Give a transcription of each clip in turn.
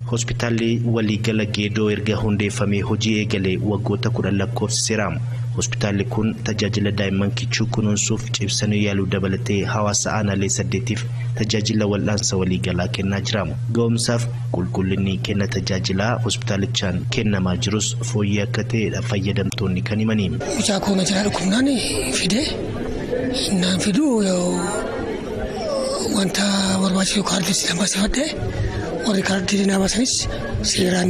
Hospitaalli waliigala geedoo erga hundeeffamee hojii eegalee waggoota kudhan lakkoofsiseera. Hospitaalli kun tajaajila daa'imman kichuu kunuunsuuf cibsanii yaaluu dabalatee hawaasa aanaalee saddeetiif tajaajila wal'aansa waliigalaa kennaa jira. Ga'umsaaf qulqullinni kenna tajaajilaa hospitaalichaan kennamaa jirus fooyyee akka ta'edha fayyadamtoonni kan himani. Mucaa koo majalaa dhukkubnaan fide naan fiduu wanta barbaachisu kaardii lama sifadhe warri kaardii nama sanis seeraan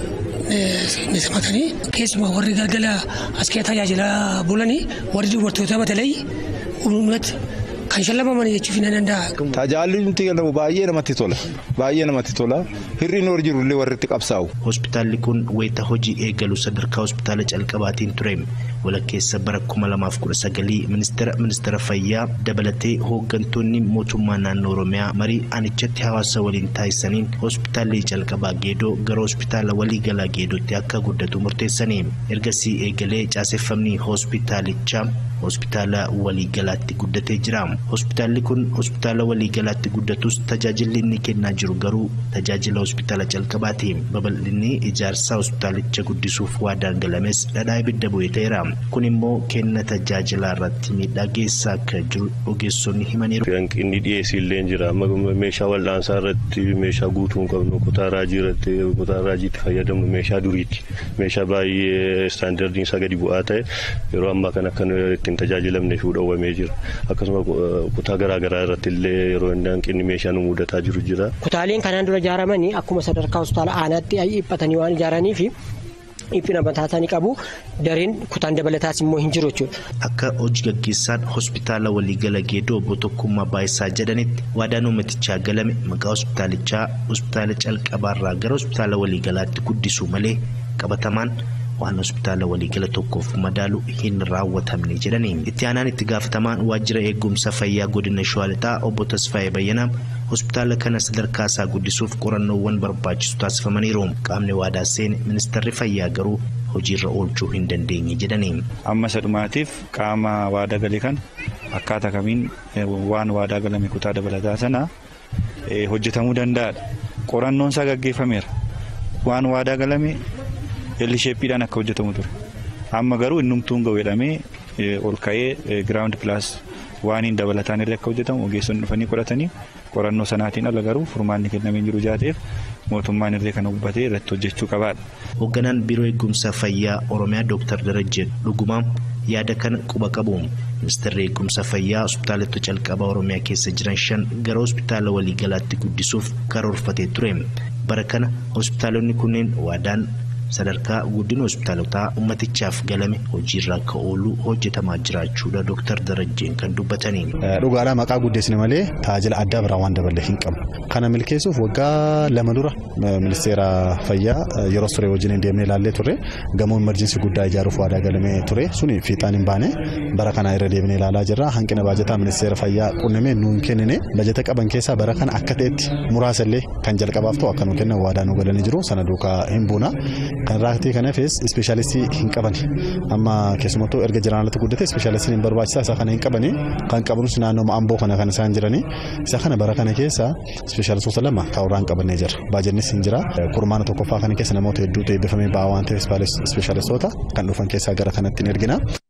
ni simatanii keessumaa warri galgala as kee tajaajilaa bulanii warri dubartoota batalee uummatatti kan shallamaman jechuuf ni danda'a. Tajaajilli kennamu baay'ee namatti tola. Baay'ee namatti tola. Hirriin hor jiru illee warri itti qabsaa'u. Hospitaalli kun wayita hojii eegalu sadarkaa hospitaala calqabaatiin ture. Walakkeessa bara kuma lamaaf kudha sagalii ministeera ministeera fayyaa dabalatee hooggantoonni mootummaa naannoo Oromiyaa marii anichatti hawaasa waliin taasisaniin hospitaalli calqabaa geedoo gara hospitaala waliigalaa geedootti akka guddatu murteessanii. Ergasii eegalee caaseffamni hospitaalichaa hospitaala waliigalaatti guddatee jira. Hospitaalli kun hospitaala waliigalaatti guddatus tajaajilli inni kennaa jiru garuu tajaajila hospitaala calqabaati. Babal'inni ijaarsaa hospitaalicha guddisuuf waadaan galames dhadhaa ibidda bu'ee ta'eera. Kun immoo kenna tajaajilaa irratti miidhaa geessaa akka jiru ogeessonni himaniiru. Hanqinni dhiyeessii illee jira. Meeshaa wal'aansaa irratti meeshaa guutuu hin qabnu kutaa raajii irratti kutaa raajiitti fayyadamnu meeshaa duriiti. Meeshaa baay'ee istaandardiin isaa gadi bu'aa ta'e yeroo ammaa kana akka ittiin tajaajilamne fi dhowwamee jira. Akkasuma kutaa garaagaraa irratti illee yeroo inni hanqinni meeshaa nu mudataa jiru jira. Kutaaleen kanaan dura ijaaramanii akkuma sadarkaa hospitaala aanaatti dhiphatanii waan ijaaraniif dhiphina mataa isaanii qabu dareen kutaan dabalataas immoo hin jiru jechuudha. Akka hojii gaggeessaan hospitaala waliigala geedoo obbo Tokkummaa Baayisaa jedhanitti waadaan uummatichaa galame maqaa hospitaalichaa hospitaala calqabaarraa gara hospitaala waliigalaatti guddisuu malee qabatamaan waan hospitaala waliigala tokkoof madaalu hin raawwatamne jedhani. Itti aanaan itti gaafatamaan waajjira eegumsa fayyaa godina Shawaa Lixaa obbo Tasfaayee Bayyanaa hospitaala kana sadarkaa isaa guddisuuf qorannoowwan barbaachisu taasifamaniiru. Qaamni waadaa seene ministeerri fayyaa garuu hojiirra oolchuu hin dandeenye jedhani. Amma sadhumaatiif qaama waadaa galee kan akkaataa kamiin waan waadaa galame kutaa dabalataa sana hojjetamuu danda'adha. Qorannoon isaa gaggeeffameera. Waan waadaa galame elisheeppiidhaan akka hojjetamu ture. Amma garuu innumtuun ga'u jedhamee ol ka'ee giraawundi pilaas waan hin dabalataan irra akka hojjetamu ogeessonni dhufanii qoratanii qorannoo sanaatiin ala garuu furmaanni kennamee jiru jaateef mootummaan irree kana hubatee irratti hojjechuu qabaadha. Hoogganaan biiroo eegumsa fayyaa Oromiyaa Dooktar Darajjee Dhugumaa yaada kana quba qabu. Ministeerri eegumsa fayyaa hospitaalota calqabaa Oromiyaa keessa jiran shan gara hospitaala waliigalaatti guddisuuf karoorfatee ture. Bara kana hospitaalonni kunneen waadaan sadarkaa guddina hospitaalotaa ummatichaaf galame hojiirra akka oolu hojjetamaa jiraachuudha Dooktar Darajjeen kan dubbatanii. Dhugaadhaa maqaa guddisne malee tajaajila addaa biraa waan dabalee hin qabnu. Kana milkeessuuf waggaa lama dura ministeera fayyaa yeroo ture wajjin deemnee ilaallee turre gamoo imerjinsii guddaa ijaaruuf waadaa galamee ture suni fiixaan hin baane bara kana irra deemnee ilaalaa jirra hanqina baajataa ministeera fayyaa qunnamee nu hin kennine bajata qaban keessaa bara kana akka ta'etti muraasallee kan jalqabaaf ta'u akka nu kennan waadaa nu galanii jiru sana duukaa hin buuna. Kan raaktii kanaafis ispeeshaalistii hin qaban amma keessumattuu erga jiraan alatti guddate ispeeshaalistiin hin barbaachisaa isa kana hin qabani kan qabnus naannoo amboo kana kan isaan jirani isa kana bara kana keessa ispeeshaalistoota lama kaawuraan qabannee jira baajannis hin jira kurmaana tokkoffaa kana keessa namoota hedduutu eebbifamee ba'aa waan ta'eef ispeeshaalistoota kan dhufan keessaa gara kanatti hin ergina.